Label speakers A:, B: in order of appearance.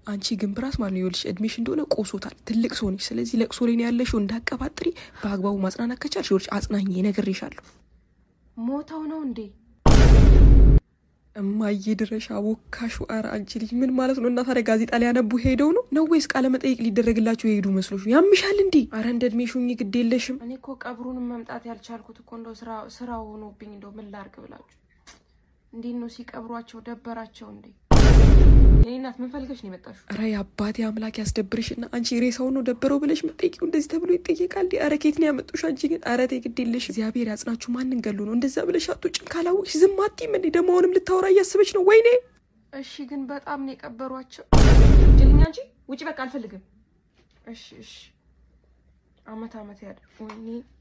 A: አንቺ ግን ብራስ ማለት ነው ይኸውልሽ፣ እድሜሽ እንደሆነ ቆሶታል። ትልቅ ሰው ነሽ። ስለዚህ ለቅሶ ላይ ነው ያለሽው። እንዳቀባጥሪ በአግባቡ ማጽናናት ከቻልሽ ይኸውልሽ፣ አጽናኝ ነግሬሻለሁ።
B: ሞተው ነው እንዴ?
A: እማዬ ድረሻ ወካሹ። ኧረ አንቺ ልጅ ምን ማለት ነው? እና ታዲያ ጋዜጣ ሊያነቡ ሄደው ነው ነው ወይስ ቃለ መጠይቅ ሊደረግላቸው የሄዱ መስሎሽ? ያምሻል እንዴ? አረ እንደ እድሜሽ ሁኚ፣ ግድ የለሽም።
B: እኔ እኮ ቀብሩንም መምጣት ያልቻልኩት እኮ እንደው ስራ ስራ ሆኖብኝ እንደው ምን ላርግ ብላችሁ። እንዴት ነው ሲቀብሯቸው ደበራቸው እንዴ? የኔ እናት ምን ፈልገሽ ነው የመጣሽው?
A: ኧረ የአባቴ አምላክ ያስደብርሽና አንቺ ሬሳውን ነው ደበረው ብለሽ መጠይቂው እንደዚህ ተብሎ ይጠየቃል? እንዲ ኧረ ኬት ነው ያመጡሽ? አንቺ ግን ኧረ ተይ ግድ የለሽ። እግዚአብሔር ያጽናችሁ። ማንን ገሉ ነው እንደዛ ብለሽ አትውጭም? ካላወቅሽ ዝም አትይም እንዴ? ደግሞ አሁንም ልታወራ እያሰበች ነው። ወይኔ
B: እሺ ግን በጣም ነው የቀበሯቸው። ጅልኛ እንጂ ውጭ በቃ አልፈልግም። እሺ እሺ አመት አመት ያድ ወይኔ